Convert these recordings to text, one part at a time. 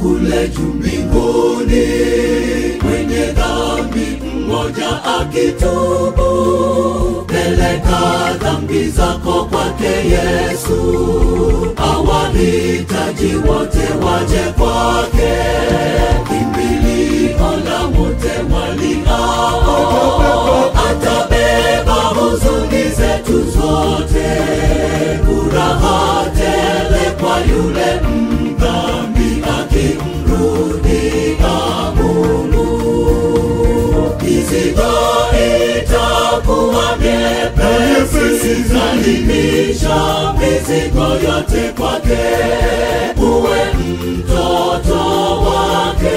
kule juu mbinguni, mwenye dhambi mmoja akitubu, peleka dhambi zako kwake Yesu, awahitaji wote waje kwake, kimbilio la wote waliao, atabeba huzuni zetu zote, furaha tele kwa yule mdhambi akimrudia Mungu. Mizigo itakuwa myepesi, salimisha mizigo yote kwake, uwe mtoto wake,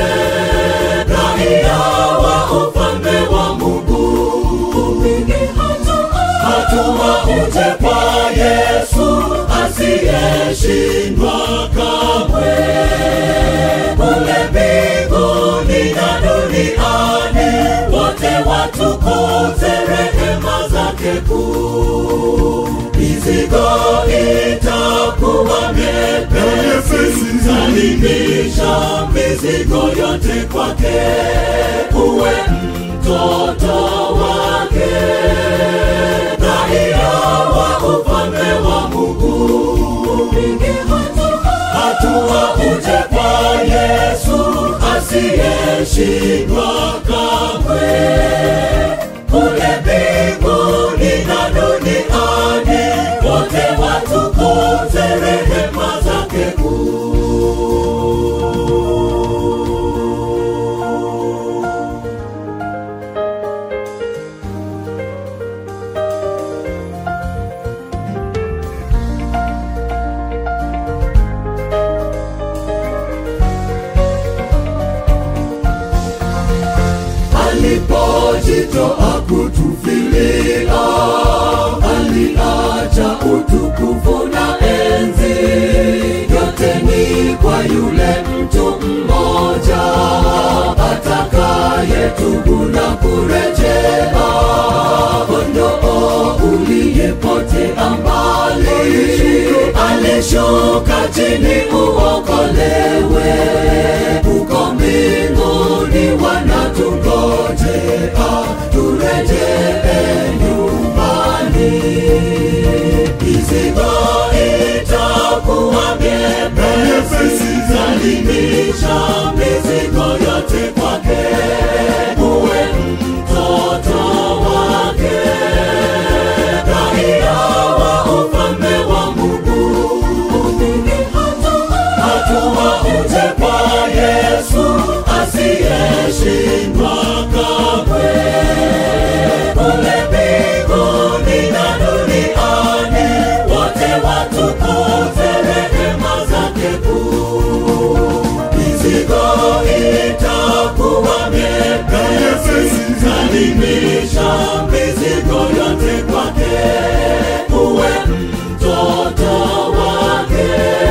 raia wa ufalme wa Mungu. Upige hatua uje kwa Yesu asiyeshindwa kamwe kule mbinguni na duniani, wote watukuze rehema zake kuu. Mizigo itakuwa myepesi, salimisha mizigo yote kwake, uwe mtoto wake, raia wa ufalme wa Mungu. Upige hatua uje kwa Yesu asiyeshindwa kamwe, kule mbinguni na duniani, wote watukuze rehema zake kuu. alipojitoa kutufilia, aliacha utukufu na enzi, yote ni kwa yule mtu mmoja atakayetubu na kurejea, kondoo uliyepotea mbali, alishuka chini uokolewe, uko mbinguni wanatungojea turejee nyumbani. Mizigo itakuwa myepesi, salimisha mizigo yote kwake, uwe mtoto wake, raia wa ufalme wa Mungu. Upige hatua uje kwa Yesu asiyeshindwa kamwe, kule mbinguni na duniani, wote watukuze rehema zake kuu. Mizigo itakuwa myepesi, salimisha mizigo yote kwake, uwe mtoto wake,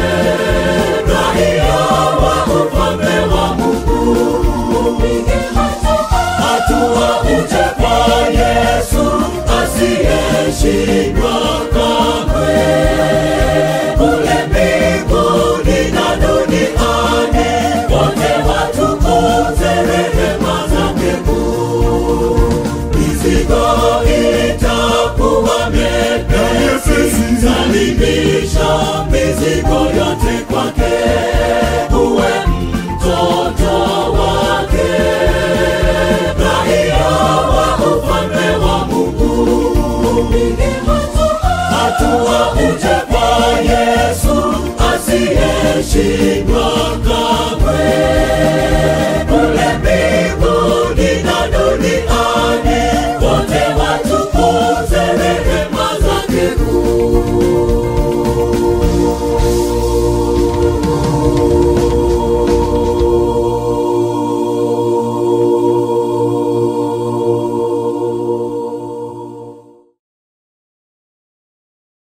raia wa ufalme wa Mungu. Upige hatua uje kwa Yesu asiyeshindwa kamwe, kule mbinguni na duniani, wote watukuze rehema zake kuu. Mizigo itakuwa myepesi, salimisha mizigo yote kwake, uwe mtoto wake, raia wa ufalme wa Mungu. Upige hatua uje kwa Yesu asiyeshindwa kamwe, kule mbinguni na duniani, wote watukuze rehema zake kuu.